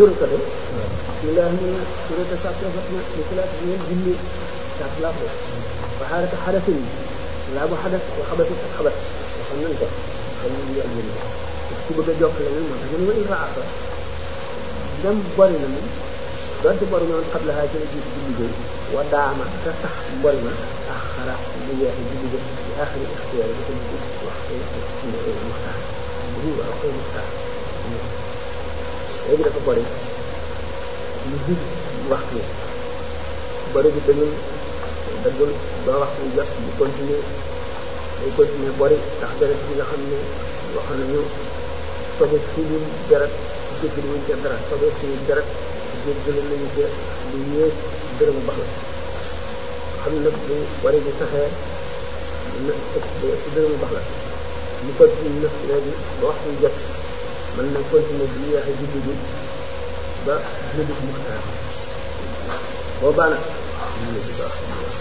surkate bismillah mun na surata sàpp rafet na li salaat bi ngeen julli sàpp laa ko waxaarata xadasin laa bu xadas wa xabasit ak xabat waxoon nañ ko xam ñu ak yéen ku bëgg a jokk leneen moo tax ñun wa ira aka dem bori na moom donte bori noonu xam la xaa ci la jiitu julli gay wa daama te tax bori na ak xara bu yeexe julli gay ci axiri ixtiyaar yi dafa mujj waxtu muxtaar bu waxtu muxtaar léegi dafa bori lu jub waxtu bari bi dañul daggul ba waxtu jot bu continuer day continuer bori ndax deret bi nga xam ne wax nañu sobe suñu deret jéggal wuñ ca dara sobe suñu deret jéggal nañu ca lu yées dërëmu bax la xam nag bu bari bi saxee na si dërëmu bax la ñu continue nag léegi ba waxtu jot mën na continuer bi yeexe julli bi ba julli bi muxtaar boobaa nag ñu ne ci baax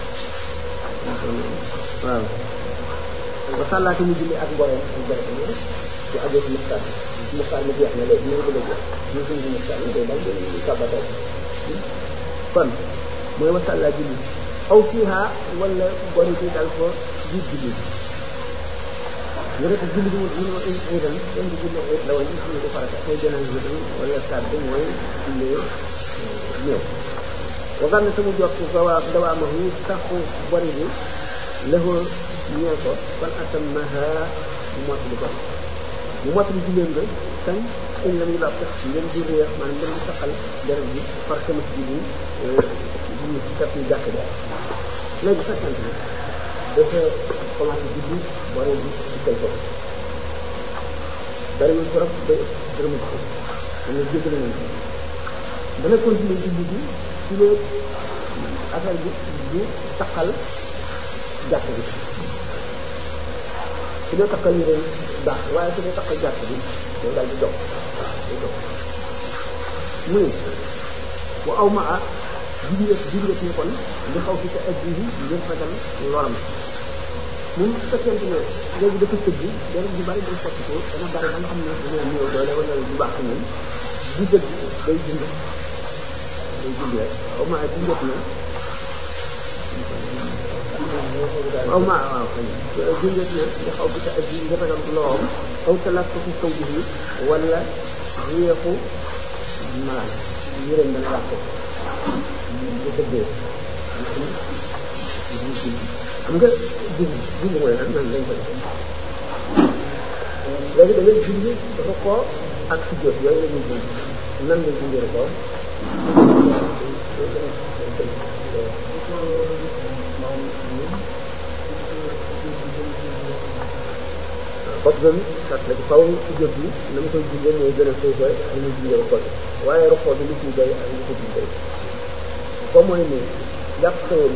waaw ba sàllaate mu julli ak mboroom ak mboroom ci ajoo ci muxtaar ci muxtaar mu jeex na léegi ñu ngi bëgg a jeex ñu ngi muxtaar ñu koy daal di kàbbat rek kon mooy wa sàllaa julli aw fiiha wala bori ci dal ko jiit julli nga def julli bi mu mu ay ren kenn du julli ay la woon nga xam ne du farata ay jënaan bi tam wala saat bi mooy julli ñëw wagan na sama jot dawaa dawaa ma hu saxu bari bi lëxoo ñeel ko kon atam maha mu mott li ko mu mott li julleen nga kañ añ la muy laab sax ngeen di réer maanaam ngeen di saxal deret bi par sama si julli julli ci kat ñu jàkk daal léegi fekkante ne dafa commencé julli bari bi ci kay ko bariwul trop ba dërëmu ko dana jéggale nañ ko dana continuer julli bi ci lee affaire bi du taqal jàkk bi su dee taqal yi ren baax waaye su dee taqal jàkk bi day daal di dox day dox mu ne wa aw ma a jigéen jigéen ni kon li xaw ci sa aj bi ngir fegal loram moom su fekkente ne léegi dafa tëgg deret bu bari day sotti ko dana bari ba nga xam ne dina néew doole wala du baax ñun di dëgg day dund day dund rek aw ma di njëkk na aw ma waaw di njëkk na nga xaw bi sa aj nga fegal loom aw talaat ko ci kaw bi wala réexu malaan yërëm dana yàq ko bu tëggee xam nga julli julli mooy lan nan lañ ko defee léegi da ngay julli dafa ko ak si jot yooyu la ñuy julli nan lañ julli ko parce que sat la ci faw si jot bi na ma koy jullee mooy gën a suufe ak ñu jullee ko waaye roxoo bi li ciy day ak li ko ciy day comme mooy ni jàpp xewal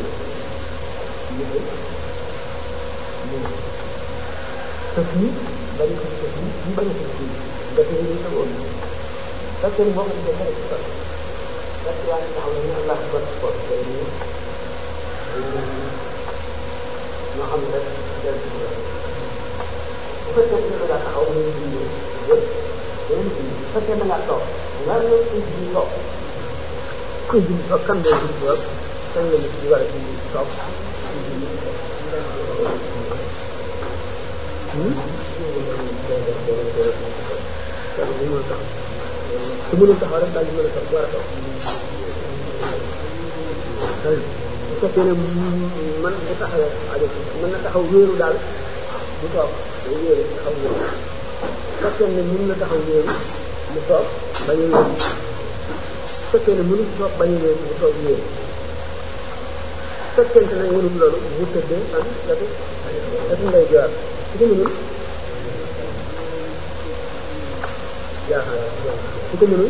tëf yi bari ko tëf yi ñu bañ a tëf yi nga tëf yi sa woon parce que boo ko defee dara ci sax parce que yaa ngi taxaw ne Allah akbar ko day ñu ñoo xam ne rek del ci bu fekkee ne da ngaa taxaw ñu julli yëpp yeneen julli bu fekkee da ngaa toog nga ne kuy julli toog kuy julli toog kan day julli toog kan la nit di war a julli toog su mënul taxaw rek daal di mën a toog war a toog bu fekkee ne man bu taxawee aajo mën na taxaw wéeru daal bu toog day wéeru taxaw wéeru bu fekkee ne mën na taxaw wéeru mu toog bañ a wéeru bu fekkee ne mënul toog bañ a wéeru mu toog wéeru fekkente ne mënul loolu bu tëddee an datu datu ngay joor su ko mënul jaaxal su ko mënul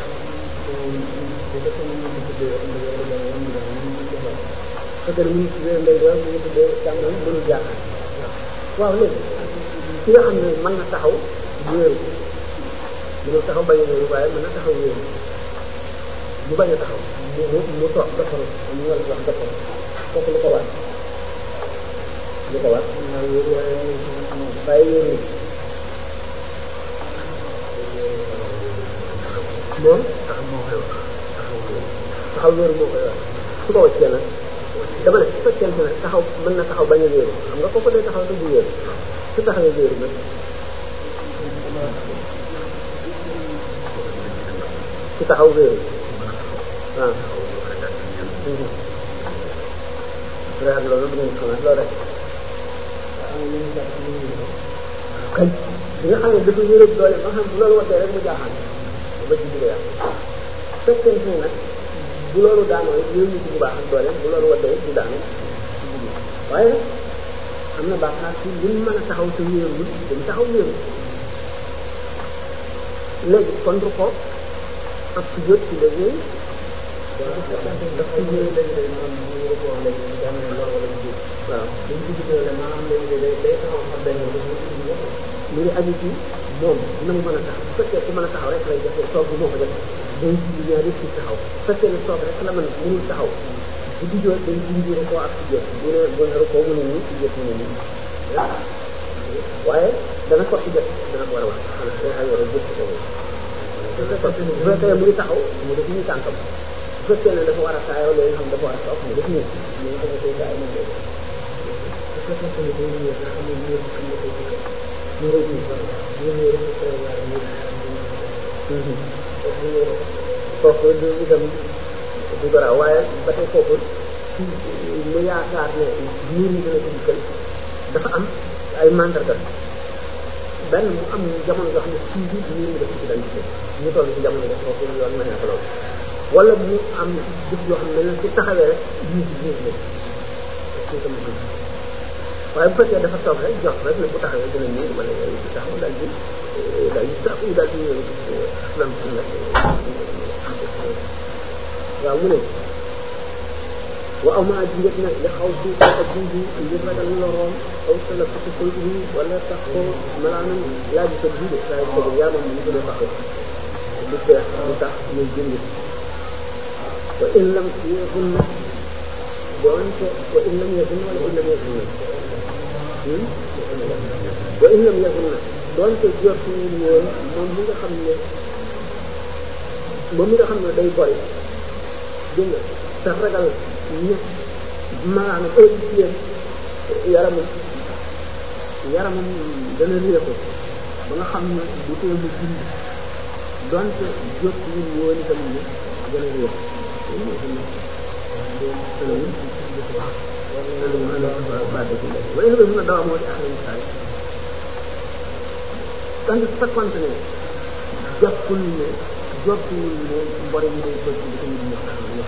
fekkee ne mënul tuddee ndey joor mu ngi tuddee càmmoñ mënul jaaxal waaw léegi ki nga xam ne mën na taxaw wéeru mënul taxaw bañ a wéeru waaye mën na taxaw wéeru mu bañ a taxaw mu mu toog defaru ñu war wax defaru kooku lu ko war lu ko war bàyyi yéen moom taxaw moo koy wax taxaw wéeru taxaw wéeru moo koy wax su ko wàccee nag dama ne su fekkente ne taxaw mën na taxaw bañ a wéeru xam nga kooku day taxaw te du wéeru su taxawee wéeru nag su taxaw wéeru waaw rek ak loolu bu ngeen xam loolu rek kañ bi nga xam ne dafa wéeru doole ba xam bu loolu waddee rek mu jaaxaan ba ci biir yàq fekkente ne nag bu loolu daanoo yooyu ci bu baax ak doole bu loolu waddee du daanu waaye nag am na bàkkaar ci li mu mën a taxaw te wéerul dañ taxaw wéeru léegi kon du ko ak ci jot ci léegi daf ci ñëw léegi day maanaam ñu ngi ko wax léegi ñu jàng ne loolu wala ñu waaw dañ ci gisee ne maanaam léegi day day taxaw xam benn yoon dafa ci ñu mu ngi aju ci moom na mu mën a taxaw bu fekkee ku mën a taxaw rek lay jafe toog bi moo ko jafe day ci ñaar yëpp ci taxaw bu fekkee ne toog rek la mën mënul taxaw bu di jot day dindi ko ak ci jot bu ne bu ne ko mu ne nii ci jot mu ne nii waaye dana ko ci jot dana ko war a wax xanaa day xaw yore jot ci kaw bu fekkee mu ngi taxaw mu def nii tànkam bu fekkee ne dafa war a taayoo loolu xam dafa war a toog mu def nii ñu ngi ko koy taay moom lay def su fekkee ne day ñëw nga xam ne ñu xam ne koy jëkkër ñu rëy ñu ko ñu ñëw rek ko prévoir ñu foofu du itam du garaaw waaye ba tey foofu ci mu yaakaar ne niir ñi dina ko dikkal dafa am ay mandarga benn mu am jamono yoo xam ne sii bi niir ñi dafa ci daan dikkal ñu toll ci jamono def foofu yoon mën na ko loolu wala mu am jëf yoo xam ne ne su taxawee rek niir bi niir la ci sama gën waaye bu fekkee dafa toog rek jox rek ne bu taxawee dina niir wala yooyu di taxaw daal di daal di tax daal di aslam si nag waaw mu ne wa aw maa jingat na li xaw si ak jiibi ngir ragal loroom aw sala fati koy bi wala tax ko malaanam laaj sa jiide saa ko yaa moom ñu gën a taxaw du teex du tax muy jënd wa in lam yakun na doonte wa in lam yakun wala in lam yakun na wa in lam yakun na doonte jortuwul woon moom mi nga xam ne moom mi nga xam ne day bori dégg nga te ragal ñu maanaam heure bi leen yaramam yaramam dana réexu ba nga xam ne du tee mu dund donte jortuwul woon itam ne gën a réexu waaye lu mën a dawa moo di axla misaal tandis su fekkonte ne jàppul ne jottuwul ne mbore mi day bëgg di ko nit ñi xam ñu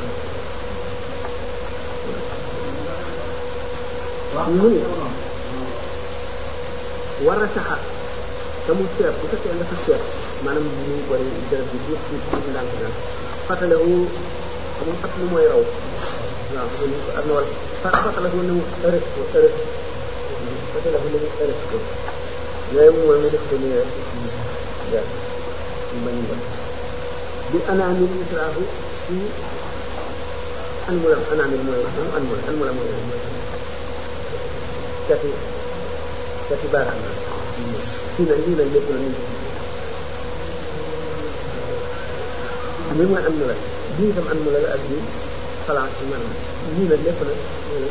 xam mu ni war a saxa te mu seet bu fekkee dafa seet maanaam muy bëri deret bi tuuti tuuti tuuti ndànk ndànk fàttale wu xamul fàttali mooy raw waaw xam nga am na wala fàttale ko ne mu ërës ko ërës fàttale ko ne mu ërës ko yooyu mooy mu def ko nii rek waaw bañ ba bi anaamil israafu ci anmulam anaamil mooy moom anmul anmula mooy cati cati baaraam la fii nag lii nag lépp la nii lii mooy anmula bii itam anmula la ak bii xalaat ci maanaam lii nag lépp nag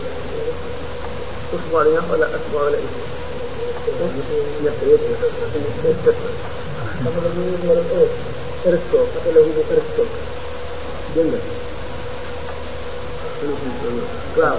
usbool yi wala asbool la ñett yëpp xam nga ñu ngi war a ërëstoo fàttale wu mu ërëstoo dégg nga waaw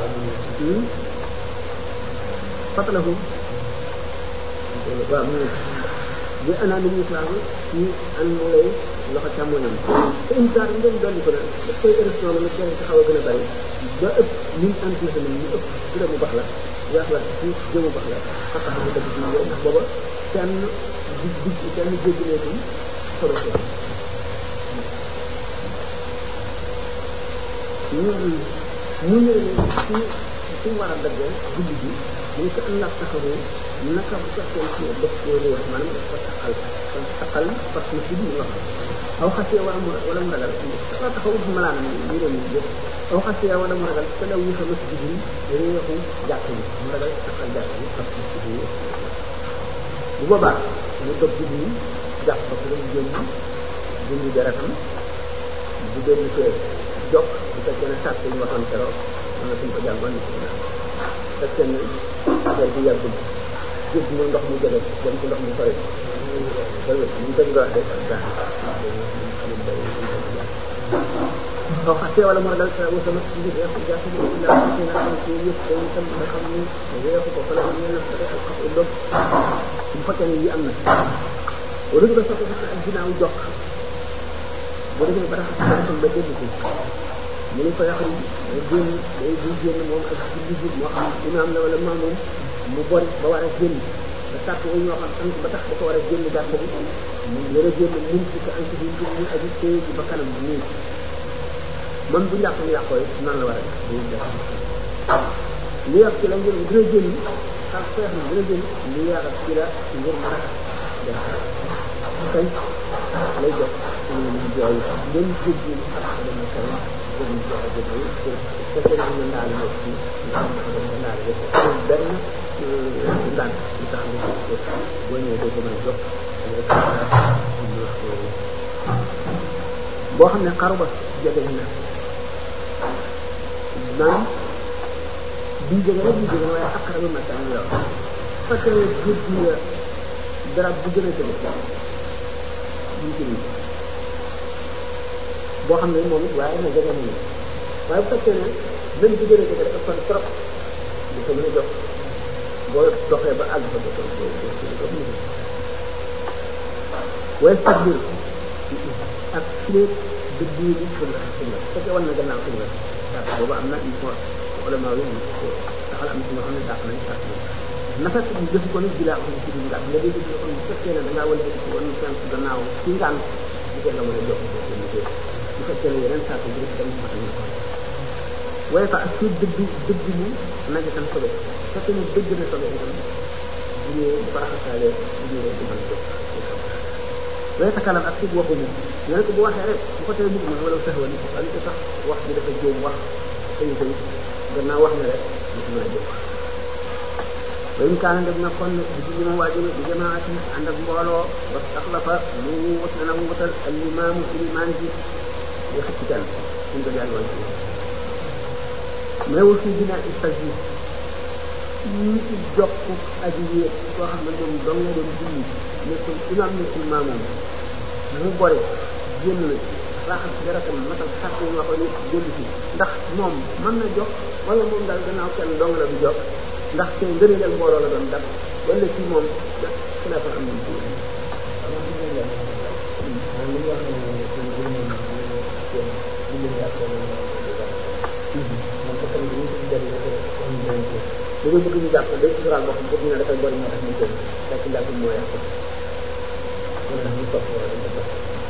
fàttale wu waaw mu bi anaa li ñu islam ci an mu lay loxo càmmoñam te insaar yi ngeen dolli ko nag daf koy ërëstoo nag gën a xaw a gën a bari ba ëpp mille antiese nag ñu ëpp su dee mu baax la yaas la ci jëmu baax la xataa mu dëgg ci yow ndax booba kenn di di kenn jéggineetul solo si ñu ñu ñëw ne ci ci war a daggee guddi gi mu ko am nag taxawoo naka bu fekkee ci def ko réer maanaam daf ko taxal kon taxal parce que ci biir loxo aw xasee wala mu wala mu ragal dafa taxaw bu malaanam ñu dem ñu jëf aw xasee wala mu ragal te daw yi fa ci biir réexu jàkk yi mu ragal taxal jàkk yi parce que ci biir bu boobaa mu dog guddi yi jàpp ko ci dem jëm dindi deretam bu dellu see jokk bu fekkee ne sàrt yi ñu waxoon keroog mën na suñ ko jàngoon fekkee ne affaire bi yàggul gis mu ndox mu jege dem ci ndox mu sori loolu ñu tëj nga wax de daa soo xasee wala moo dal sa wasa ma ci biir yàqu jàpp ni illa xasee na am ci yëpp day itam nga xam ni weexu ko fala ñu la fa ak xafu dog bu fekkee ne yi am na wala ñu ko sopp parce que ak ginnaaw jox bu demee ba raxas ko ba dégg ko mu ne ko yàqu day génn day bu génn moom ak julli ji moo xam imaam la wala maamoom mu bori ba war a génn ba sàkk wu ñoo xam am ba tax da ko war a génn gàtt bi mu war a génn mun ci ko am ci biir ñu aju téye ji ba kanam nii man bu njàpp yàqoo yi nan la war a def day def li yàq ci la ngir dina génn ak xeex na dina génn li yàq ci la ngir mën a def kañ lay def ñu jooy ngeen jéggi ak dama kañ jéggi jox a jéggi fekkee ne ñu ndaal nekk ci nga xam ne dañ ko ndaal yëpp benn ndaan li tax nga gis ko boo ñëwee doo ko mën a jox boo xam ne xaru ba jege na naan bii jege rek bii jege waaye ak xarabu matam yow parce que jur gi garab bu gën a jege ñu ci boo xam ne moom it waaye na jege nañu waaye bu fekkee ne même bu gën a jege dafa kon trop du ko mën a jox boo doxee ba àgg fa ba ko ko waaye sax biir ak fileeg dëgg yi ko la ko la fekkee wan na gannaaw ko la waaw boobu am na il faut ulama yi taxal am ci ñoo xam ne dàq nañ sàkk na fekk ñu def ko nag bilaa xam ci duñ nga nga dégg ñu kon bu fekkee ne da ngaa wala ci wan seen ci gannaaw ci ngaan bu ko la mën a jox ko ci ñu bu fekkee ne yeneen sàkk bi dem ma ñu ko waaye fa ak ci dëgg dëgg mu nañ tan sobe fekkee ne dëgg na sobe itam bu ñëwee baraxasaale bu ñëwee du mën a jox waaye sa kanam ak ci waxu mu ñu ne ko bu waxee rek bu ko tee bëgg ma wala sax wala wala ko sax wax bi dafa jéem wax sañu koy gannaaw wax na rek du ko mën a jóg wayn kaana dem na kon di ci li ma waajur di jamaati ànd ak mbooloo wa sax la fa mu wut na mu wutal al imaamu ilimaan ji di xëcc kenn suñ ko jàng woon mais aussi dina istas yi ñi ci jokk aji wéet koo xam ne moom dong nga doon julli nekkul imaam nekkul maamoom mu bore génn na raxas deretam matal sàkk yi waxoon ni génn si ndax moom mën na jox wala moom daal gannaaw kenn dong la du jox ndax te ngëneelal mbooloo la doon def wala ci moom xilafa am nañ ci dañoo bëgg ñu jàpp day suturaal boppam pour ñu ne dafay bari moo tax ñu génn fekk njàpp moo yàq wala ñu topp wala ñu topp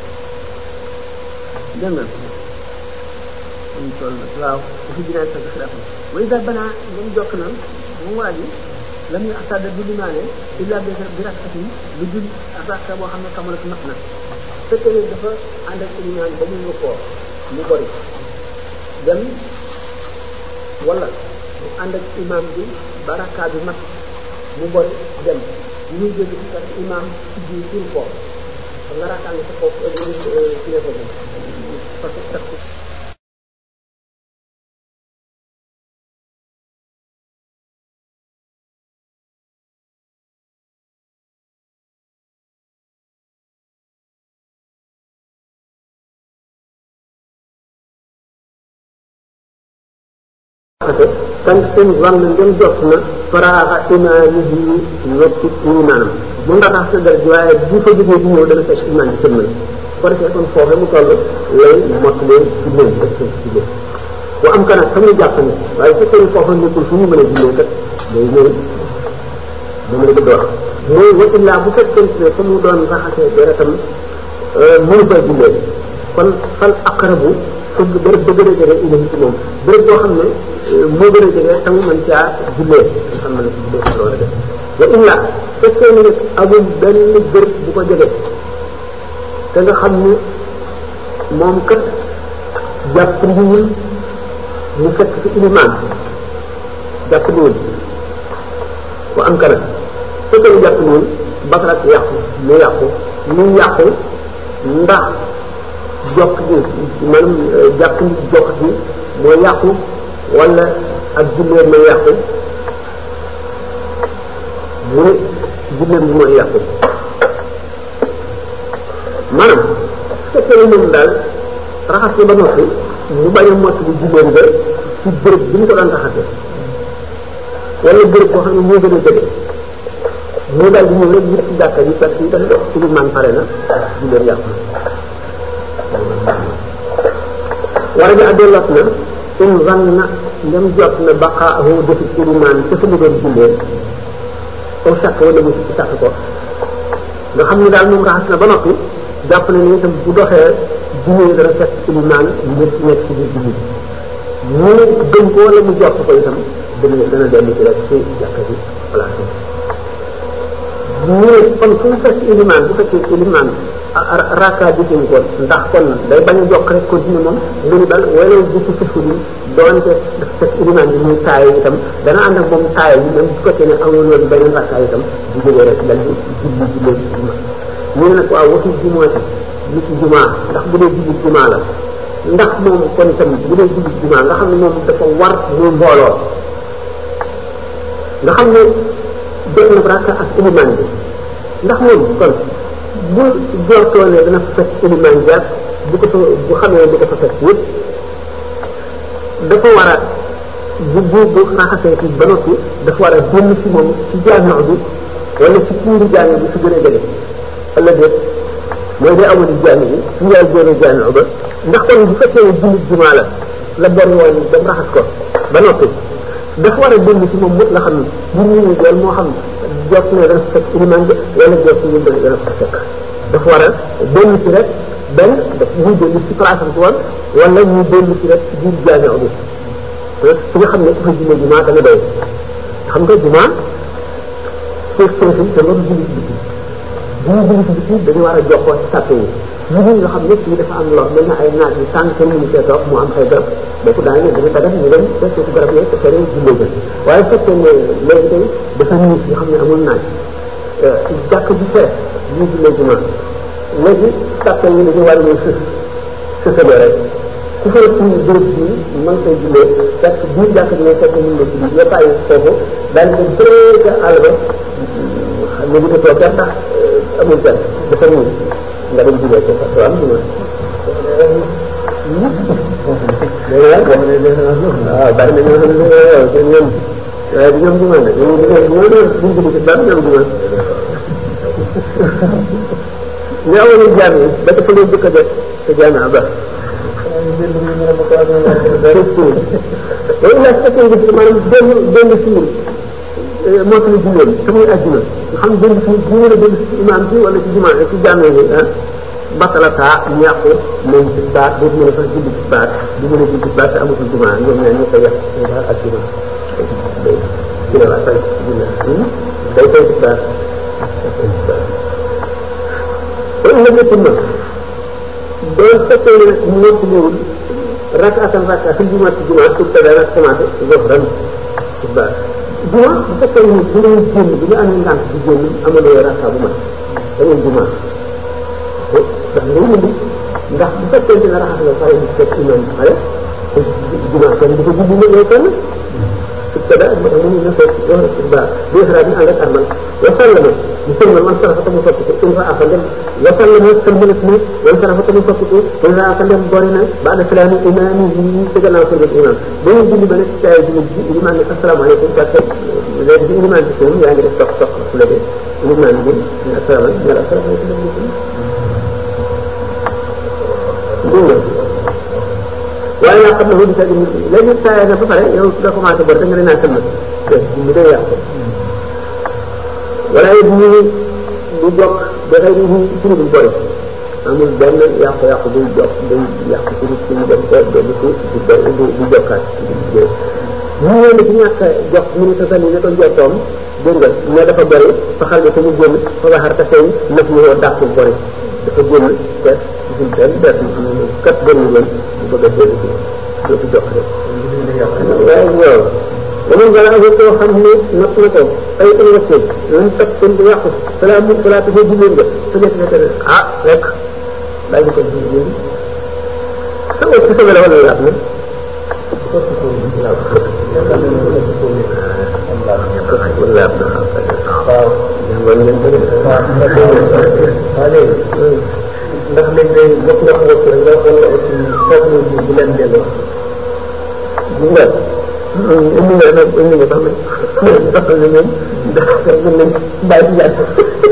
dégg nga ñu toll nag waaw dafa jinaan sa xilaaf way daal banaa ngeen jokk na moom waa ji lam ñu asada du limaane illa bi bi rakkatin lu dul rakka boo xam ne kamalat mat na fekkee ne dafa ànd ak limaan ba mu nga koo mu bari dem wala mu ànd ak imam bi ba rakka bi mat mu bori dem ñuy jóge ci kat imam ci biir pour ko xam nga rakka nga sa kaw kilefa bi parce que takk kan seen wàll ngeen jot na faraaxa imaanihi ñetti imaanam mu nga tax sa dara ji waaye bu fa jógee di ñëw dana fekk imaan bi sëlmal ko defee kon foofu mu toll lay mot leen julleen def seen julleen bu am kanam fa muy jàpp ne waaye su fekkee foofu nekkul fu ñu mën a jullee kat day ñëw da mën a door mooy wa illaa bu fekkee ne fa mu doon raxasee deretam mënu fay jullee kon fal aqrabu fëgg bërëb ba gën a jege ilahi ci moom bërëb boo xam ne moo gën a jege te mu mën caa jullee nga xam ne jullee ko war a def wa illa fekkee ne nag amul benn bërëb bu ko jege te nga xam ni moom kat jàpp ndiwul mu fekk ci ilimaan jàpp ndiwul wa am kana fekkee ne jàpp ndiwul bakarak yàqu mu yàqu mu yàqu ndax jokk gi maanaam jàpp ni jokk gi moo yàqu wala ak julleem moo yàqu mu ne julleem bi mooy yàqu maanaam su fekkee ne moom daal raxas na ba noppi mu bañ a mott bi julleem nga ci bërëb bi ñu ko daan raxasee wala bërëb boo xam ne moo gën a jege moo daal di ñëw rek ñu ci jàkka yi parce que dafa dox ci man pare na julleem yàqu wala bi addolot na in zann na ndem jot na baqaahu defi ilimaan ca fa mu doon jullee aw sàkk wala mu ci sàkk ko nga xam ne daal moom raxas na ba noppi jàpp na ni itam bu doxee jullee dana fekk ilimaan ngir nekk ci biir julli mu gëm ko wala mu jot ko itam dana dana dellu ci rek ci jàkka bi place mu ne kon fu mu fekk ilimaan bu fekkee ilimaan raka bi ko ndax kon day bañ a jokk rek continuer moom lu ñu dal wala bu ci sufu bi doonte daf fekk ilimaan bi muy taaye itam dana ànd ak moom taaye bi même bu fekkee ne amul woon beneen raka itam bu jógee rek dal di julli jullee juma ñu ne nag waaw waxi jumaa ci li ci jumaa ndax bu dee julli jumaa la ndax moom kon itam bu dee julli jumaa nga xam ne moom dafa war muy mbooloo nga xam ne jot na raka ak ilimaan bi ndax moom kon bu jortoo ne dana fekk ilimaan jàpp bu ko fa bu xamee bu ko fa fekk yëpp dafa war a bu bu bu raxasee ci ba noppi dafa war a génn ci moom ci jaamio bi wala ci kuuru jaamio bi su gën a jege wala déet mooy day amul jaamio bi su yaay génne jaamio ba ndax kon bu fekkee ne jullit jumaa la la bon woon dem raxas ko ba noppi dafa war a génn ci moom mut la xam ne bu ñu doon moo xam jot ne dana fekk ilimaan bi wala jot ne dana dana fa fekk dafa war a dellu ci rek benn daf muy dellu ci place am ci woon wala ñu dellu ci rek ci biir jaamio bi fi nga xam ne ku fa jullee jumaa dana doy xam nga jumaa suuf soosu te loolu julli ci biti julli julli ci biti dañu war a jokkoo ci sàppe yi ñu ngi nga xam ne fii dafa am lor mel na ay naaj yu tànk kenn mënu cee toog mu am ay garab boobu daanaka dañu dagat ñu dem te suufu garab yooyu te fere jullee jël waaye fekkee ne léegi tey dafa niis nga xam ne amul naaj jàkk bi fees ñu jullee jumaa léegi sàppe yi dañu war a ñëw sës sësale rek ku fa ci bërëb bi mën koy jullee fekk biir jàkk bi ngay fekk mën nga julli nga bàyyi foofu daal di dem bëree ca àll ba xam ne bu ko toog ndax amul kenn dafa ñëw nga dem jullee ko parce que am juma waaw bari na ñoo xam ne waaw seen ñoom waaye du ñoom juma nag ñoom ñoom ñoo doon buñ julli ci bari ñoom juma ñu amoon jaam yi ba dafa leen jëkk a def te jaam ba loolu la fekkee nga maanaam benn benn siir moo tax julleen te muy àjjuna nga xam benn siir bu mën a benn si imaam bi wala ci jumaa ci jàmmee ni ah batalata ñu yàqu moom ci baat dootu mën a sax julli ci baat du mën a julli ci baat te amatul jumaa ñoom ñaar ñoo koy yàq daal ak jumaa ci la waa fay day fay ci baat loolu la ñëpp na doon fekkee ne nekk ñëwul rakaatam rakaa fi jumaa ci jumaa pour tawee rek commencé gox ren ci baax jumaa bu fekkee ne bu ngay génn bi nga amee ngànt di génn amaloo rakaa bu mat da ngay jumaa ndax ngay indi ndax bu fekkee ne raxas nga pare di fekk imam pare jumaa kenn dafa julli ne yow kenn su ko daa moo tax mu ne fekk wax ci baax bi xalaat ñu ànd ak armal wa sallama mu sëlmal man sarafa tamu sopp ko in raa fa ndem wa sallama sëlmalat mu man sarafa tamu sopp ko in raa fa ndem boori na baada salaami imaami yi ci gannaaw sëlmat imam ba ñu julli ba nekk ci ay julli ji ilimaan ne asalaamaaleykum parce que léegi bi ilimaan bi sëlm yaa ngi def toq toq su la dee ilimaan bi ne asalaamaaleykum yàlla asalaamaaleykum dégg nga waaye naa xam ne lu di sa nit léegi saa na ba pare yow nga commencé bor da nga ne naa sëlmat mu day yàqu wala it ñu du jokk ba xëy na ñu ci lu bëri amul benn yàqu-yàqu buy jokk day yàqu ci nit ki mu dem ko dem ci du du du jokkaat ñu ñëw na ci ñàkk a jox mu ne sa sani ne ko jottoom dégg nga ne dafa bëri fa xal ne ko mu génn fa waxar te feeñ naf ñu woo dàqul bëri dafa génn te gisul benn benn xam ne kat bëri woon bu bëgg a dellu ci dootu jokk rek waaye waaw ومن جاءه كو خمني نطلقه أي أن وسيل لم تكن بيقف فلا من فلا تجد جلين فجأة نتر آه لك لا يكون جلين est-ce que sobe la wala laab na laab na waaw jàngoon ngeen ko de waaw léegi ndax léegi day bokk nga xam rek nga wala aussi foofu ñu bu leen delloo gis nga indi nga nag indi nga sax nag sax na moom ndax mën nañ bàyyi ci jàpp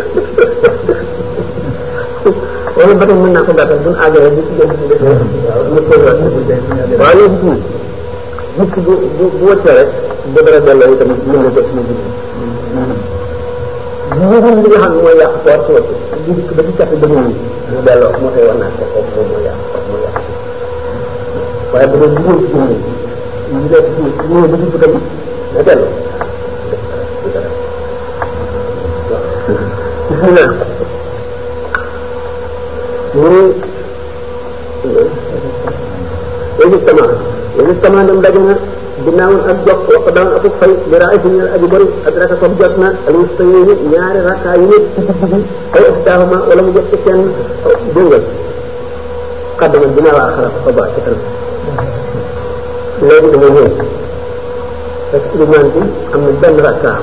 wala ba tey mën naa ko gàttal bu ñu àggee bi ci jëm ci def mu ko wax waaw léegi fii nit ki bu bu bu wëccee rek bu dara delloo itam mën na jot mu julli ñu li nga xam ne mooy yàq koor ci wëcc di dikk ba ci cati ba ñu mu delloo moo koy war naa ko foofu moom mooy yàq koor mooy yàq waaye bu dee dugal ci jëmm ñu def ci ñëw ba ci bëtam na delloo bismillah muy léegi sama léegi sama dem daje na ginnaaw ak jokk wax daan akuk fay li raay si ñaar aji bëri ak raka comme jot na alu sayini ñaari rakka yu nekk ci digg bi ay istaahuma wala mu jot ci kenn déggal xaddama ginnaaw a xarab ko ba ci kanam léegi dama ñëw parce que ilimaan bi am na benn rakka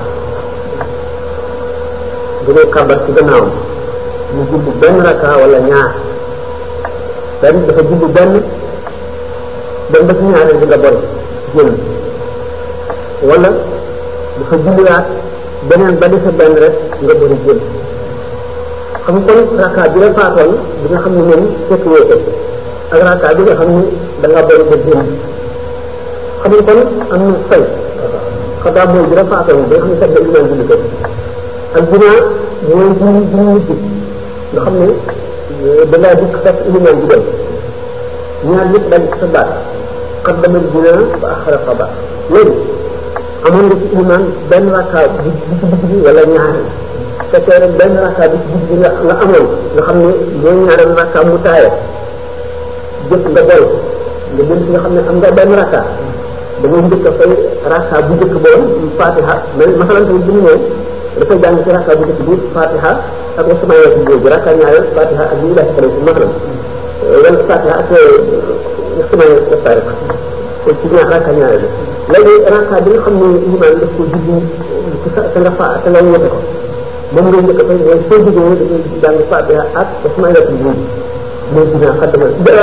bu dee kabar ci gannaawam mu julli benn rakka wala ñaar benn dafa julli benn dem ba ci ñaareel bi nga bon génn wala dafa julliwaat beneen ba defe benn rek nga bëri génn xam nga kon rakka bi la faatoon bi nga xam ne moom fekk woo ko ak rakka bi nga xam ne da nga bëri ba génn xam nga kon am na fay xadaa mooy bi la faatoon bi nga xam ne kat da iman julli ko ak binaa mooy julli julli nit nga xam ne dangaa dikk fekk iliman bi dem ñaar yëpp daal sa baat xaddama binaa ba axara xaba léegi amoon nga ci iliman benn rakka bi bi ci digg bi wala ñaari fekkee rek benn rakka bi ci digg bi nga nga amoon nga xam ne mooy ñaareel rakka mu taaya jëpp nga boy nga jël ci nga xam ne am nga benn rakka da ngay njëkk a fay rakka bu njëkk boon fatiha mais masalan tamit bu ñu ñëw dafay jàng ci rakka bu njëkk bi fatiha ak wasamaaya ci boobu rakka ñaareel fatiha ak ñu daal ci masalan wala fatiha ak wasamaaya ci tariq kon ci ñaar rakka ñaareel léegi rakka bi nga xam ne iman daf ko jubbu ci sa sa nga fa sa nga wote ko moom ngay njëkk a fay mooy soo jógee da ngay jàng fatiha ak wasamaaya ci boobu mooy dina xaddama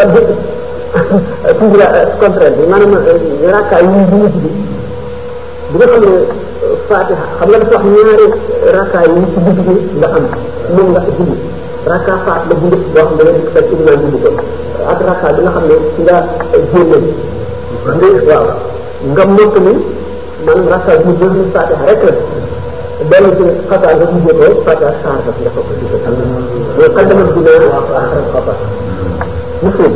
ci la contraire bi maanaam rakka yi ñu ñu tuddi bi nga xam ne fatiha xam nga dafa wax ñaari rakka yi ci digg bi nga am moom nga julli rakka faat la bu njëkk boo xam ne da ngay fekk imaam julli ko ak rakka bi nga xam ne ci nga génne nga waaw nga mokk ni maanaam rakka bi mu jël fatiha rek la benn ci xataa nga mujjee ko fatiha saar ba nga fokk ci ko mais xaddama dina xaram xapa muslim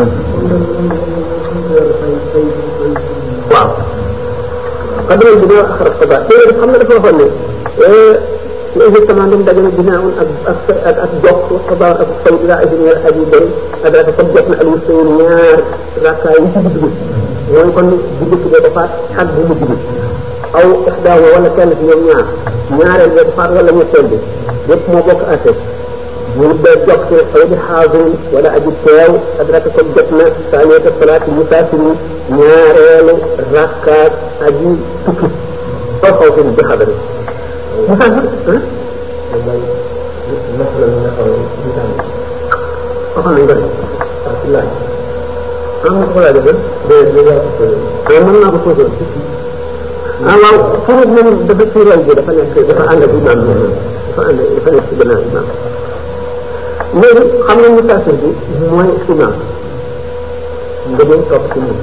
waaw xaddama dina xaram xapa téere xam nga dafa waxoon ne ne exactement ndem dajana binaawoon ak ak ak ak jokk xabaar ak fay ila ajnier aji bëri ak raka comme jot na al mustayin ñaar rakka yi ci digg bi mooy kon bu njëkk bee ko faat ak bu mujj bi aw ixdaawa wala kenn ci ñoom ñaar ñaareel bee ko faat wala ñetteel bi yépp moo bokk atte mu bee jokk ci aw di xaadirin wala aji teew ak raka comme jot na saaniyata salaati musaafiri ñaareelu rakkaat aji tukki aw xaw fi bi xadari musaafir waxoon nañ ko de laaj am nga ko laaj de ah mën naa ko posé ah waaw foofu moom dafa ci rel bi dafa nekk dafa ànd ak imam bi dafa ànd dafa nekk ci gannaaw imam léegi xam nga musaafir bi mooy imam nga dem topp ci moom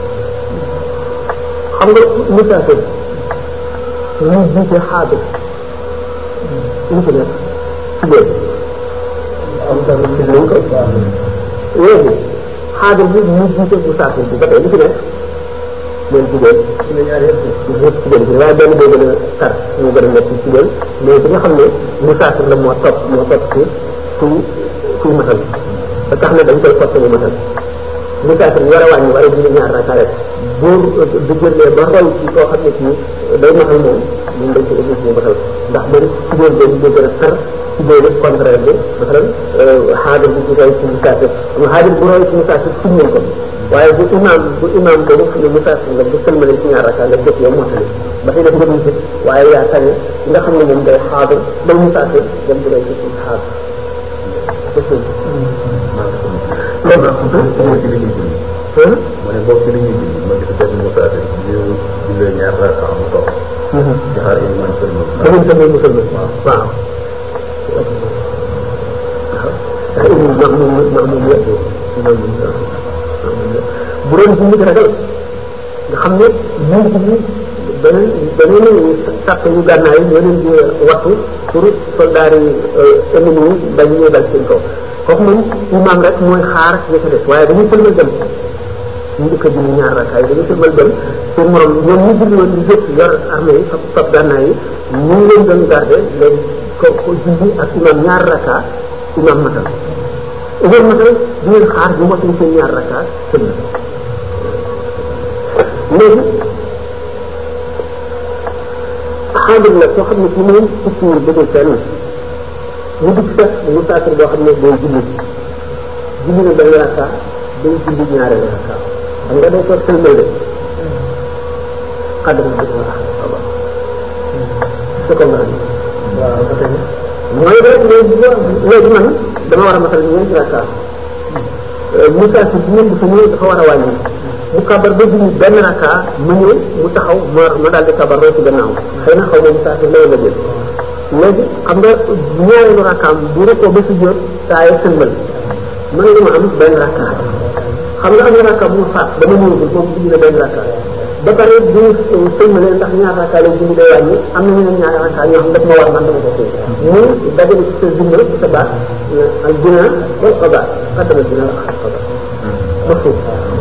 xam nga musaafir ñu jiite xaadir ñu ci nekk ci biir am tamit ci nañ ko léegi xaadir bi ñu jiite musaafir bi ba tey li ci nekk mooy jigéen ñëpp jigéen bi waaye benn boo gën a tar moo gën a nekk ci jigéen mais bi nga xam ne musaafir la moo topp moo topp ci kuy kuy matal ba tax na dañ koy forcé mu matal musaafir bi war a wàññi war a julli ñaar raka rek boo du jëlee ba roy ci koo xam ne ci day matal moom moom dañ ko obligé mu matal ndax man jigéen boobu moo gën a tar jigéen contraire bi masalan xaadir bi ci roy ci musaafir xam nga xaadir bu roy ci musaafir suñ nañ ko waaye bu imaam bu imaam boobu fi ne musaafir nga bu sëlmalee ci ñaar raka nga jóg yow mottali ba tey def nga dul jóg waaye yaa tane nga xam ne moom day xaadir day musaafir dem di lay ci xaadir mu ne boobu ci li ñuy julli ma gis benn musaafir ñu jullee ñaar raka mu toog di xaar imaam sëlmal dañuy sëlmal mu sëlmal waaw waaw imaam max moom max moom yëpp imaam bu doon bu mujj ragal nga xam ne ñu ngi ci beneen beneen sàpp yu gànnaay yeneen di wattu pour soldaar yi ennemi yi bañ ñu dal seen kaw kooku moom imaam rek mooy xaar ña ca des waaye dañuy sëlmal dem ñu njëkk a julli ñaar rakkaay dañuy sëlmal dem seen morom ñoom ñu julli woon di jëpp yor armée yi fab fab gànnaay yi ñu ngi leen doon garde léegi ko ko julli ak imaam ñaar rakka imaam matal imaam matal di leen xaar bu motuñ seen ñaar rakka sëlmal léegi xaadir la soo xam ne ci moom tukkiwul bëggul fenn mu dugg fekk mu saafir boo xam ne day julli julli na day rakka day julli ñaareel rakka xam nga day toog sëlmal de xaadir la dëgg la c'est comme waaw ba tey mooy rek léegi léegi man dama war a matal ñeenti rakka mu saafir bi ñoom dafa ñëw dafa war a wàññi mu kabar ba julli benn rakka mu ñëw mu taxaw ma ma daal di kabar roo ci gannaaw xëy na xaw ma musaafir lay la jël léegi xam nga ñaareelu rakkaam bu rekkoo ba si jot saa yi sëlmal mën nga ma am benn rakka xam nga am na rakka bu ma faat dama ñëwagul moom julli na benn rakka ba pare bu sëlmalee ndax ñaar rakka lay julli day wàññi am na ñeneen ñaari rakka ñoo xam daf ma war man dama ko fay mu dajale ci sa zimma ci sa baat al dina wal xabaar xaddama dina la xar xabaar ma suuf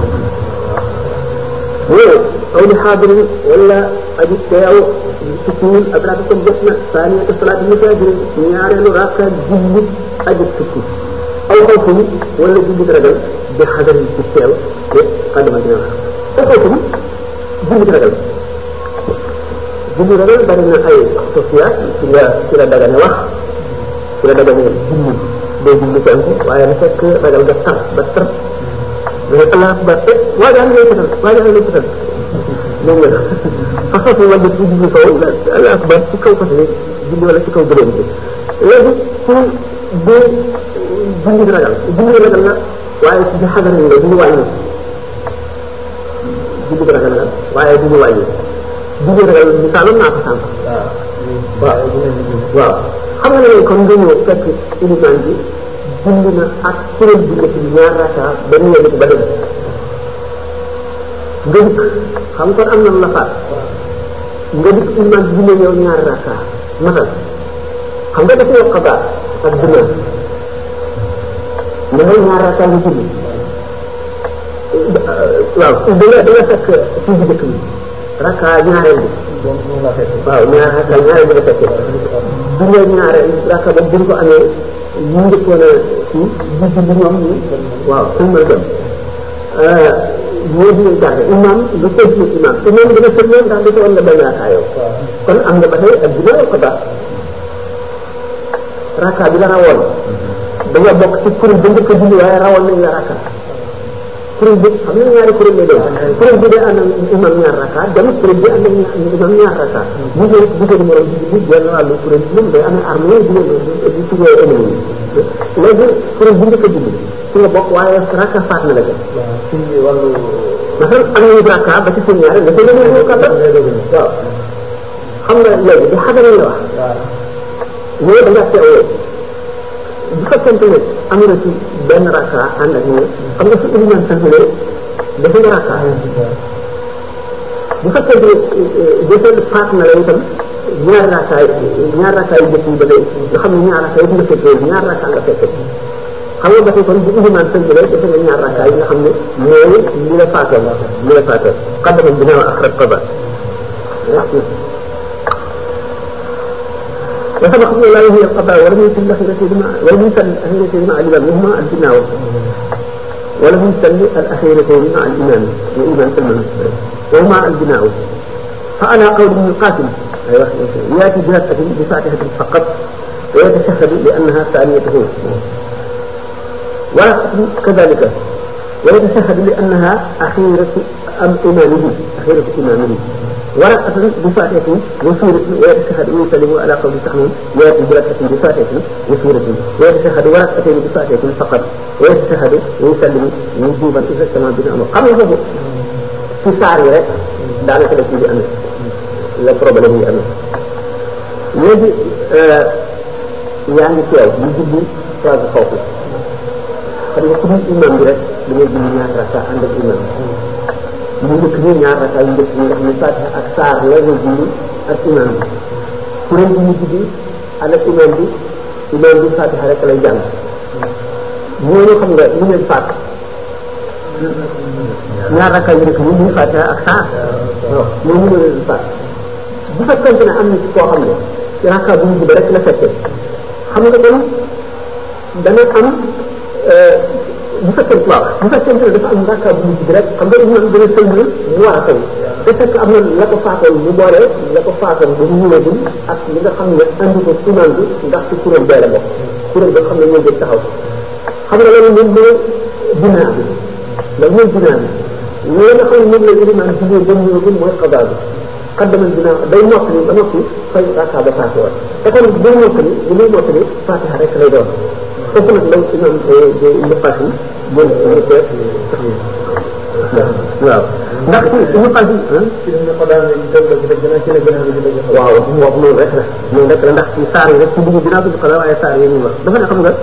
waaw aw li xaadirin wala aji teew tukkiwul ak raaka kon jot na saaniyata salaati musaafiri ñaareelu raaka jullit aji tukki aw xawfum wala jullit ragal bi xadarin ci teew te xaddama dina la aw xawfum jullit ragal jullit ragal bari na ay sosiyaat ci la ci la dagane wax ci la dagane julli day julli penku waaye na fekk ragal ga tar ba tar mais allah akbar te waa jaa ngay fetal waa jaa ngay fetal moom nga façon fi wàllu ci julli kaw allah akbar ci kaw fas yi julli wala ci kaw gëléem bi léegi ci bu julli ragal julli ragal la waaye ci xadar la du ñu wàññi julli ragal la waaye du ñu wàññi julli ragal misaalam naa ko sànq waaw waaw xam nga ne kon nga ñëw fekk ilimaan bi julli na ak kuréel bi nekk ñaar raka ba ñu yegg ba dem nga dikk xam kon am na la faat nga dikk iman bi ne yow ñaar raka matal xam nga dafa yokk xabaar ak dina nga yow ñaar raka nga julli waaw da nga da nga fekk fii bi dëkk bi raka ñaareel bi waaw ñaar raka ñaareel bi nga fekkee bi nga ñaareel raka ba buñ ko amee ñu njëkkoon a kii gis bi ñoom ñi waaw sëlmal dem ñoo di garde imam nga continuer imam te moom dina sëlmal ndax dafa woon nga benn raka yow kon am nga ba tey ak dina ko ba raka bi la rawoon da nga bokk ci kuréel ba njëkk a julli waaye rawoon nañ la raka kuréel bi xam nga ñaari kuréel lay doon kuréel bi day ànd ak imam ñaar raka dem kuréel bi ànd ak imam ñaar raka bu ñëw bu ko morom bi bi benn wàllu kuréel bi moom day amee armée di di tuddee ennemi léegi kuréel bu njëkk a julli ci nga bokk waaye raka faat na la ca ci wàllu masal am nañu raka ba ci seen ñaari nga seen ñaari kàdda waaw xam nga léegi di xadara la wax ñoo da nga teewoo bu fekkente ne am na ci benn raka ànd ak ñoom xam nga su iliman sëlmalee dafa nga raka bu fekkente ne defee faat na la itam ñaar raka yi ñaar raka yi jëkk yi ba léegi nga xam ne ñaar raka yi nga fekkee ñaar raka nga fekkee xam nga ba tey kon bu iliman sëlmalee dafa nga ñaar raka yi nga xam ne mooy li la faatoon li la faatoon xaddamam bi naa axraj qada وسبق إلى هي القضاء ولم يكن الأخيرة مع ولم يسل الأخيرة مع الإمام وهما البناء ولم يسل الأخيرة مع الإمام وإمام سلمان وهما البناء فعلى قول ابن القاسم أيوة يأتي بنفسه بفاتحة فقط ويتشهد لأنها ثانيته ولا كذلك ويتشهد لأنها أخيرة أم إمامه أخيرة إمامه ورقة بفاتحة وسورة ويتشهد ويسلم على قول التحميم ويأتي بركعة بفاتحة وسورة ويتشهد ورقتين بفاتحة فقط ويتشهد ويسلم وجوبا إذا اجتمع بين الأمر xam nga foofu ci saar yi rek daanaka daf ci amee la problème yi amee léegi yaa ngi teew ñu jubbi phase foofu xam nga ku dul imam bi rek da ngay julli ñaar raka ànd ak imam ñu njëkk ni ñaar raka yu njëkk ñi nga xam ne fatiha ak saar la nga julli ak imam bi kuréel bi ñu jubbi ànd ak imam bi imam bi fatiha rek lay jàng ñooñu xam nga ñu leen faat ñaar raka yu njëkk ñi muy fatiha ak saar waaw ñooñu ñu leen faat bu fekkente ne am na ci koo xam ne ci raka bu mujj ba rek la fekkee xam nga kon dana am bu fekkee waaw bu fekkee ne dafa am rakka bu mujj bi rek xam nga imam dana sëlmal mu war a taw te fekk am na la ko faatoon mu boole la ko faatoon ba mu ñëwagul ak li nga xam ne andi ko imam bi ndax ci kuréel bee la bokk kuréel ba xam ne ñoo jël taxaw xam nga loolu moom mooy binaa bi loolu mooy binaa bi loolu nga xam ne moom la imam jigéen ba mu ñëwagul mooy xabaar bi xaddamal binaa day mottali ba noppi fay rakka ba faatu woon te kon bu mottali bu muy mottali fatiha rek lay doon foofu nag law imam Ibnu Qasim bon waaw ndax Ibnu Qasim waaw wax noonu rek la noonu rek la ndax ci saar yi rek ci dugg dinaa tudd xala waaye saar yi ñuy wax dafa ne xam nga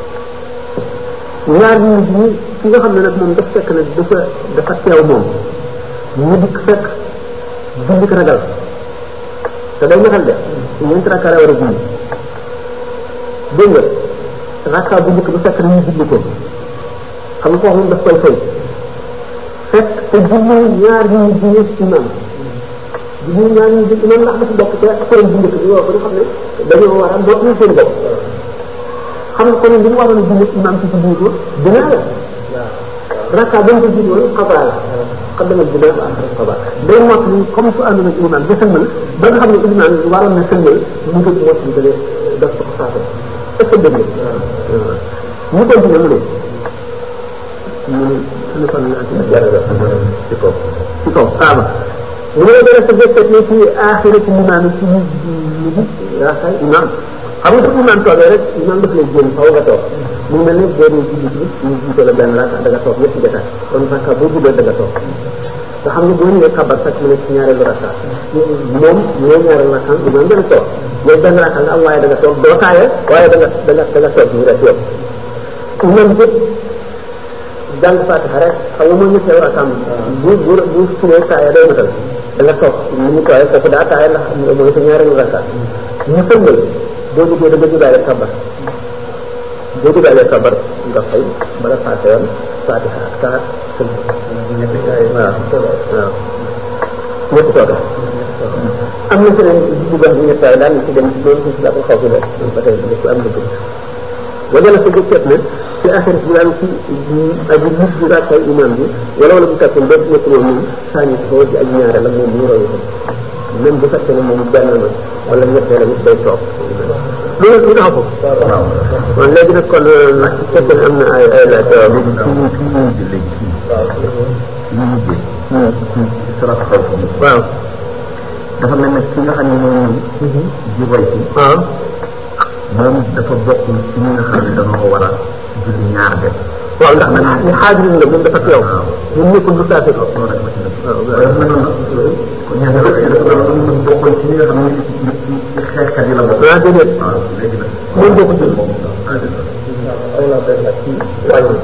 ñaar ñi ñi ki nga xam ne nag moom dafa fekk nag dafa dafa teew moom ñu dikk fekk julli ko ragal te day ñaxal de ñeenti rakka la war a julli dégg nga rakka bu njëkk ba fekk na ñu julli ko xam nga foofu moom daf koy fay fekk te julli ñaar ñu julli imam julli ñaar ñu julli imam ndax dafa bokk te kuréel bu njëkk bi yow ba nga xam ne dañoo war a bokk ñu seen bopp xam nga kon li mu waroon a julli imam ci julli ko dina la rakka ba mu ko julli woon xabaa la xam dama dina ba am xabaa day mot ni comme su àndoon ak imam ba sëlmal ba nga xam ne imam waroon na sëlmal mu ngi mot ni dale daf ko faata est-ce que dëgg ñu continué mu ne mu ne suñu fan la ci kaw ci kaw kaaba mu ne dara sa jëkkat ne ci aaxira ci limaam ci ñu ñu yaakaar imam xam nga su imam toogee rek imam daf lay génn faw nga toog mu mel ne boo dee julli ci ñu jiite la benn raka da nga toog ñetti jotaay kon raka boo guddee da nga toog nga xam ne boo ñëwee kabar fekk mu ne ci ñaareelu raka moom ñooy ñaareelu raka imam dana toog yow benn raka nga am waaye da nga toog doo taaya waaye da nga da nga da nga toog ñu rek yow imam bi jàng fatiha rek xam nga moo ñetteel rakaam bu bu bu suñee taaya day matal da nga toog ni ñu tooyee foofu daa taaya ndax mooy sa ñaareelu raka ñu sëngal boo jógee da nga jugaale kabar boo jugaale kabar nga fay bala paase yoon fatiha ak saar sëñ waaw waaw ñetti tooga am na feneen bu baax bi ñettaay daal ci dem ci loolu ci la ko xaw fi la ba tey ko am dëgg wala la sa jëkkat ne ci axir bi daal ci aji mus bi rakkay imam bi wala wala bu fekkoon ba nekk woon moom saani ko di aji ñaare la moom ñu royu ko même bu fekkee ne moom benn la wala ñettee la nit day toog loolu lu tax ko waaw léegi nag kon nag su fekkee ne am na ay ay laaj waaw léegi fi ñu fi ñu mujj léegi fii fi ñu mujjee salat xaw waaw dafa mel ne ki nga xam ne moom di roy ci waaw moom dafa bokk ci ñi nga xam ne dañoo war a julli ñaar de waaw ndax nag ñu xaajirin la moom dafa teew ñun nekkul lu taase ko loolu rek ma ci def waaye dafa mel noonu kon ñaar dafa bokkoon ci ñi nga xam ne ci xeexkat yi la bokk ah déedéet waaw léegi nag moom boo ko jël moom ah dëgg la aw naa benn laaj ci wàññi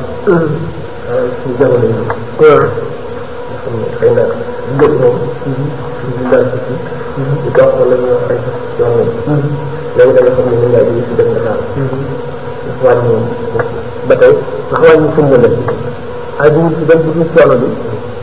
ci jamono yi waaw xam ne xëy na njëkk moom ñu daal ci ci di dox wala ñu ay yoon moom léegi da nga xam ne mën ngaa jóge ci def Dakar ndax wàññi moom ba tey ndax wàññi sunna la ay bu ci dem ci coono bi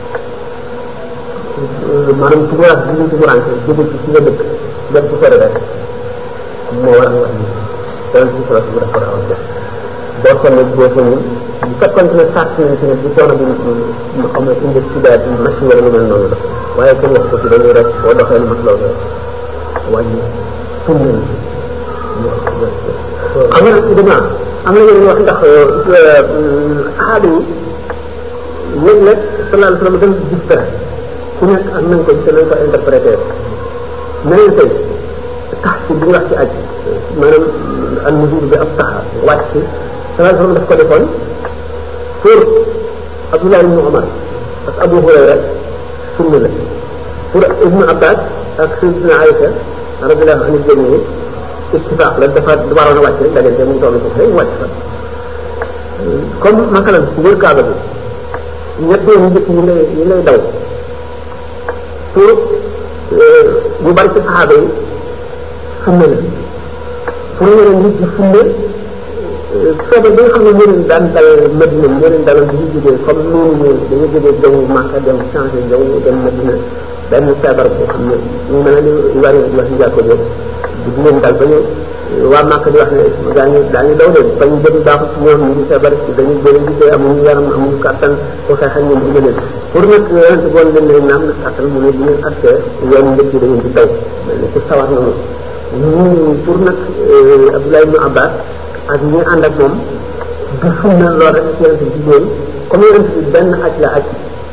maanaam tuguraat bi ñu tuguraat jóge ci ci nga dëkk dem ci sori rek moo waral wax ni dal ci solo bu dafa raw def boo sonne boo sonne bu fekkoon ne sàrt nañ ci ne bu coono bi mu xam ne indi ci daal ci machine wala lu mel noonu la waaye kenn wax ko ci dañuy rek boo doxee lu mat loolu rek wàññi sunna la xam nga nag dama am na yeneen wax ndax aada yi léeg-léeg sallallahu alayhi wa sallam dafa gis dara ku nekk ak nañ ko gisee nañ ko interprété mel na tey tax ci bi ñu wax ci aj maanaam an nuzul bi ab taxa wàcc ci sallallahu alayhi wa sallam daf ko defoon pour Abdullah ibn Umar ak Abu Hurayra sunna la pour Ibnu Abbas ak Sayyidina Aïcha radiyallahu anhu jami'i ittifaq la dafa waroon a wàcc rek dajante mu toll foofu rek wàcc fa comme masalan wër kaaba bi ñett yoon njëkk yi lay yi lay daw pour ñu bari ci saxaaba yi sunna la pour ñeneen nit ñi sunna feebar bi nga xam ne moo leen daan dal Madina moo leen daloon bi ñu jógee comme noonu ñu dañu jógee jaww Màkka dem changé jaww dem Madina benn feebar boo xam ne ñu mel ne li wari di wax ñu jàkko boobu di leen dal ba ñu waa Màkka di wax ne daañu daañu daw leen bañ jëm baaxut ci ñoom ñu ngi feebar dañu bëri gisee amuñu yaram amuñu kàttan ko xeexal ñoom dina leen pour nag yonente boon leen ne naam nag kàttan mu ne bu ngeen accès yoon njëkk yi da ngeen di daw mel ne ku sawar noonu ñu pour nag Abdoulaye ibn Abbas ak ñi ànd ak moom du sunna lool rek ci yonente bi loolu comme yonente bi benn aj la aj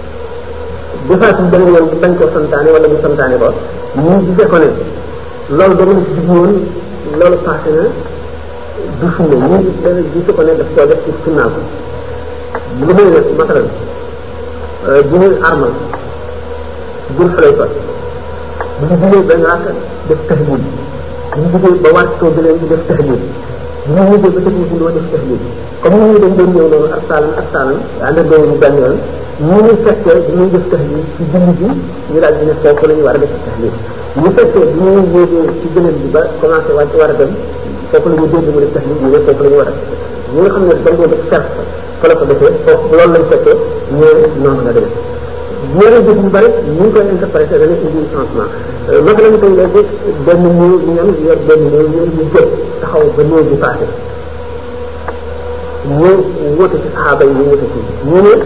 defaat bi beneen yoon bañ ko santaane wala ñu santaane ko ñu gisee ko ne loolu dama la ci woon loolu passé na du sunna ñu dana gise ko ne daf koo def ci sunnaa ko lu may ne masalan bu ñuy armal jël xale fa bu ñu jugee benn rakk def tahlil bu ñu jugee ba wàcc koo gëleen di def tahlil bu ñu ñëwee ba tëj ñu doo def tahlil comme ñu dañ doon ñëw noonu ak saalan ak saalan ànd ak doomu benn yoon ñu ñu fekkee bi ñuy def tahlil ci julli bi ñu daal di ne foofu la ñu war a def tahlil ñu fekkee bi ñuy yéegee ci gënal bi ba commencé wàcc war a dem foofu la ñu dégg mu def tahlil ñu ne foofu la ñu war a def ñi nga xam ne dañ ko def cerf fa la ko defee foofu loolu lañ fekkee ñëwee noonu la demee ñeneen jëf yu bari ñu ngi koy interprété dana indi changement naka lañu koy léegi benn néew ñu am yor benn néew ñu ñu jóg taxaw ba néew bi passé ñu wóote ci saxaaba yi ñu wóote ci ñu ne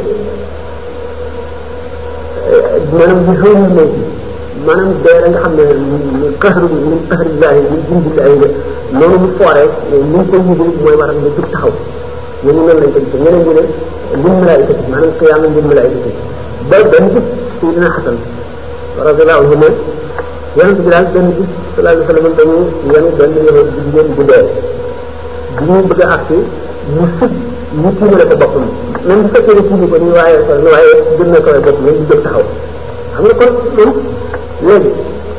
maanaam bi xëy na léegi maanaam dee la nga xam ne xaxaru min xaxarillahi min jundillahi la noonu mu fooree ni ñu koy yëgee mooy waral nga jóg taxaw ñooñu noonu lañ ko gisee ñeneen ñi ne lim malaayikati maanaam ko yàlla lim malaayikati ba benn bis Seydina Xasan radiyallahu anhu ne yonent bi daal benn bis sallallahu alayhi wa sallam dañu yenu benn yahud bu jigéen bu dee bi ñu bëgg a agsi mu sëg ñu tiimale ko boppam même bu fekkee ne tiimi ko nii waaye sol waaye gën na koy bopp ñu jóg taxaw xam nga kon moom léegi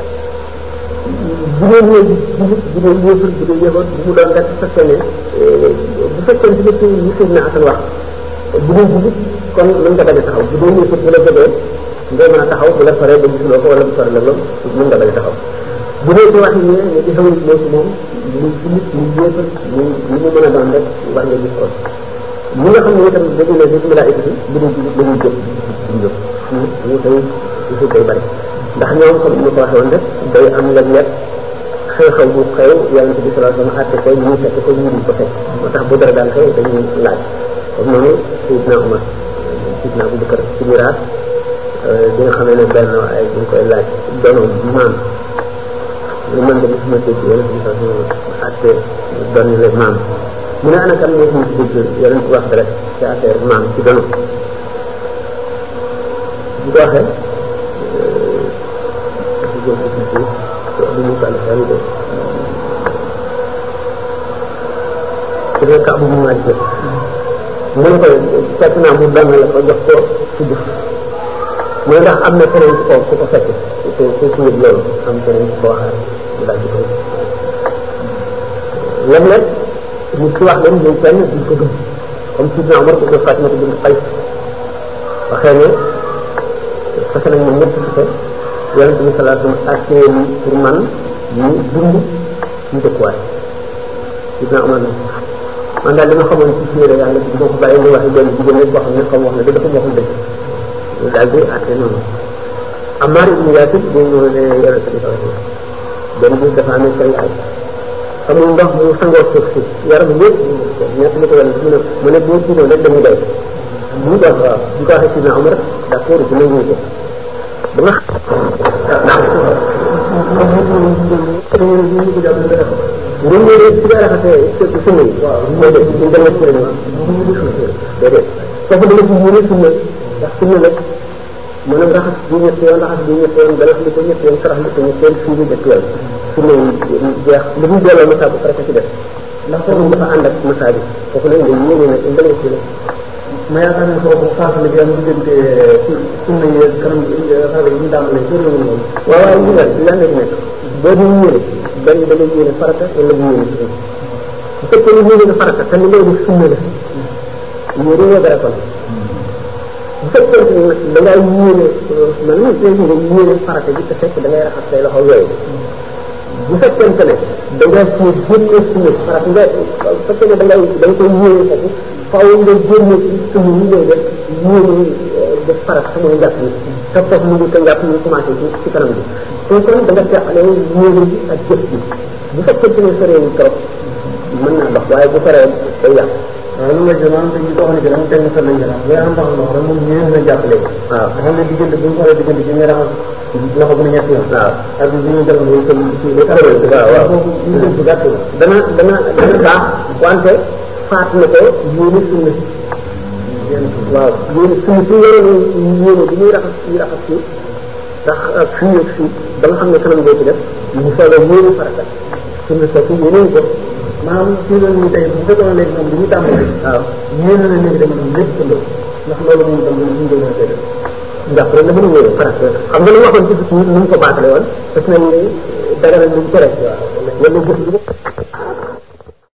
bu ngeen ñëw bu ngeen yéefar bu dee yahud bu mu doon rek bu fekkee ne bu fekkee ne ci li Seydina Xasan wax bu dee jullit kon mën nga bañ a taxaw bu dee yéefar bu la jógee ngay mën a taxaw bu la soree ba gisuloo ko wala bu sore la loolu mën nga bañ a taxaw bu dee ci wax yi ne ne di xamul moo ci moom mu jullit mu yéefar mu li mu mën a doon rek war nga gis ko ñi nga xam ne itam dañu ne bis malaayika bi bu dee jullit dañuy jóg duñ jóg ñu tey gisul day bari ndax ñoom comme ni ko waxee woon rek day am léeg-léeg xew-xew bu xew yonente bi sallallahu alayhi wa sallam àtte ko ñu fekk ko ñu ko fekk moo tax bu dara daal xew dañuy laaj comme noonu Seydina Umar Seydina Abu Bakar ci miraas bi nga xamee ne benn waaye ñu koy laaj donoom maam lu mën de mosuma dégg yonente bi sallallahu alayhi wa sallam àtte doon le maam mu ne ana kan moo ci dégg yonente wax rek ci affaire maam ci dono bu ko waxee bu mu kàll xel de su dee kàbb mu waaj de mu ne ko fekk naa mu benn la ko jox ko ci jëf mu ne ndax am na keneen ci kaw ku ko fekk ku ku ku yëg loolu am keneen ci ko waxaat mu daal di koy léeg-léeg nit ki wax leen ñun kenn duñ ko gëm comme sidna Omar ko ko Fatima ko bint Qays waxee ne fekk nañ moom ñëpp fekk yonent bi sallallahu alayhi wa sallam àttee pour man ñu dund ñu dëkkuwaay sidna Omar ne man daal li ma xamoon ci téere yàlla bi moo ko bàyyi nga wax benn jigéen rek boo xam ne comme wax na dafa waxul dëgg daal di àtte noonu Ammar ibn Yasir bu ñu ne yonent bi sallallahu alayhi wa sallam benn bis dafa amee say ay amul ndox mu sangoo suuf si yaram yëpp ñett li ko wala mu ne mu ne boo jiitoon rek dañuy doy mu doon waaw bu ko waxee sidna Omar d'accord dina ñëw ko ba nga ngeen ñëw rek ci dara xasee ci sunna yi waaw mooy def ñu dem ci lañu déedéet foofu dama ci yéene sunna ndax sunna la maanaam raxas bi ñetti yoon raxas bi ñetti yoon galax li ko ñetti yoon sarax li ko ñetti yoon fii bi ñetti yoon sunna yi jeex li muy delloo masa bu farata ci def ndax foofu dafa ànd ak masa bi foofu nag nga yéene nag nga lay sunna ma yaakaar ne foofu faasale bi am diggante sunna yi kanam xale yi ñu dàmbale sunna yi moom waaw waaw ñu ngi leen di nekk boo di yéene benn da ngay yéene farata wala nga yéene sunna bu fekkee ni yéene nga farata te li ngay def sunna la yéene nga dara kon bu fekkee ni nag da ngaa yéene man man su nga yéene farata bi te fekk da ngay raxas say loxo yooyu bu fekkente ne da ngaa ci génne sunna farata nga bu fekkee ne da ngay da nga koy yéene foofu faaw nga génne ci sunna yi ngay def yéene def farata sa mooy njàpp ni te foofu mu ngi ko njàpp ñu commencé ci ci kanam bi te kon da nga teqale yéene bi ak jëf bi bu fekkente ne soree trop mën naa dox waaye bu soree day yàq waaw lu ma jël maanaam dañuy doxal ci dama teg sa lañ jëlaat bu am ndox ndox rek moom ñëwee na jàppale waaw nga xam ne diggante bu ñu xoolee diggante bi nga raxas loxo bu ne ñetti yoon waaw ak bi ñu jël mooy ko ci waaw waaw foofu ñu jël bu gàtt la dana dana dana baax wante faat na ko yéene sunna waaw yéene sunna si yore yéene bi ñuy raxas ñuy raxas fii ndax ak fii ak fii ba nga xam ne kanam boo ci def mu soobee yéene farata sunna soosu yéene ko maanaam fii la ñu tey bu fekkoon léegi moom bi ñu tàmbali waaw yéene na léegi dama doon lépp tëndoo ndax loolu moom tam ñu doon koy def ndax rek la mën a yéene farata xam nga lu waxoon ci fii nu mu ko baatale woon daf na daganal lu mu tere wala jëf bi